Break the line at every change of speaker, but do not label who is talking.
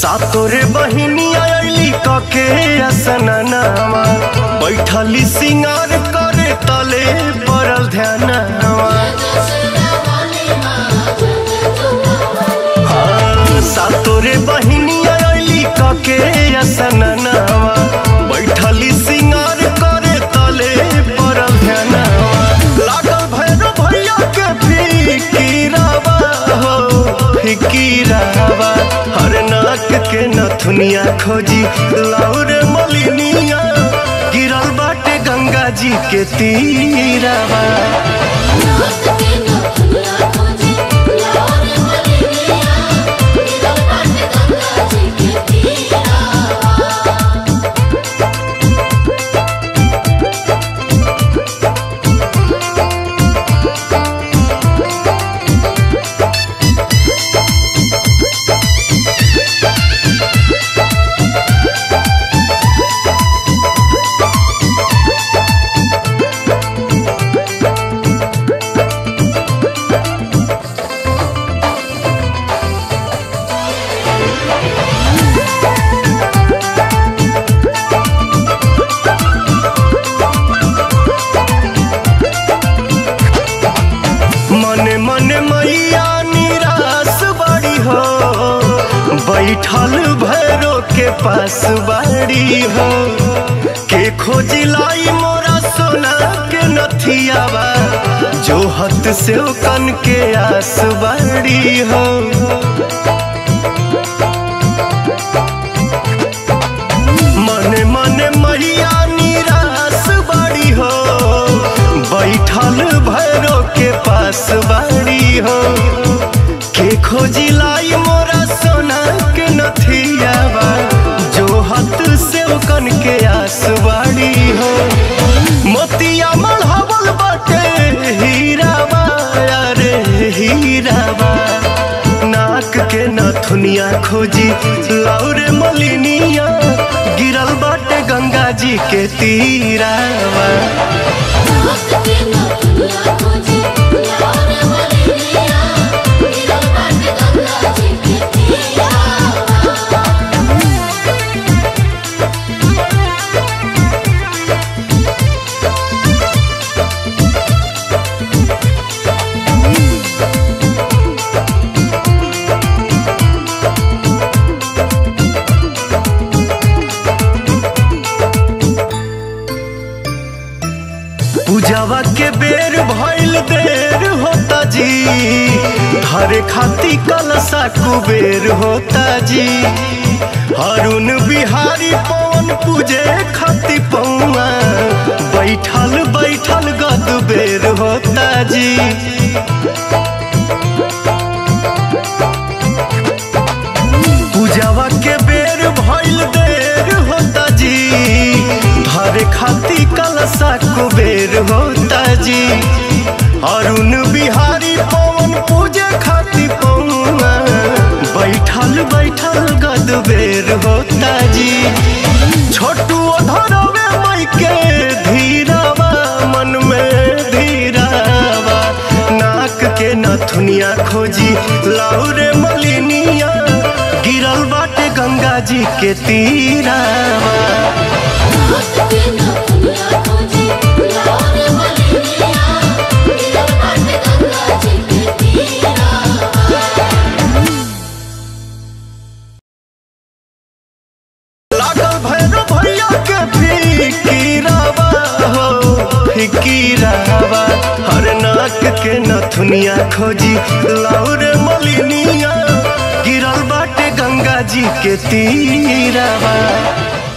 सातोरे बहिनी आयली कके असननावा बैठली सिंगार करे तले पड़ल ध्यानवा हाँ, सातोरे बहिनी आयली कके असननावा बैठली सिंगार करे तले पड़ल ध्यानवा लागल भैरव भैया के फिकीरावा हो फिकीरावा हर नाक के नथुनिया खोजी लाउरे मलिनिया गिरल बाटे गंगा जी के तीरावा मने मने मैया निराश बड़ी हो बैठल भैरो के पास बाड़ी हो के खोजिलाई मोरा सोना के नथियावा जो हत से कन के आस बाड़ी हो मने मने मैया निराश बड़ी हो बैठल भैरो के पास बाड़ी हो के खोजी लाई मोरा सोना के नथियावा जो हाथ से कन के आस बाड़ी हो मोतिया मढ़ावल बाटे हीरावा अरे हीरावा नाक के नथुनिया खोजी लाउरे मलिनिया गिरल बाटे गंगा जी के तीरावा पूजावा के बेर भइल देर होता जी हरे खाती कलसा कुबेर होता जी हरुण बिहारी पवन पूजे खाती पौआ बैठल बैठल गद बेर होता जी पूजावा के बेर भइल देर होता जी धरे खाती कलसा कुबेर होता जी अरुण बिहारी पवन पूजे खाती पौआ बैठल बैठल गद बेर होता जी छोटू धरवे मई के धीरावा मन में धीरावा नाक के नथुनिया खोजी लाउरे मलिनिया गिरल बाटे गंगा जी के तीरावा लागल भैरव भैया के फिकीरावा हो फिकीरावा हर नाक के नथुनिया खोजी लाउरे मलिनिया गिरल बाटे गंगा जी के तीरावा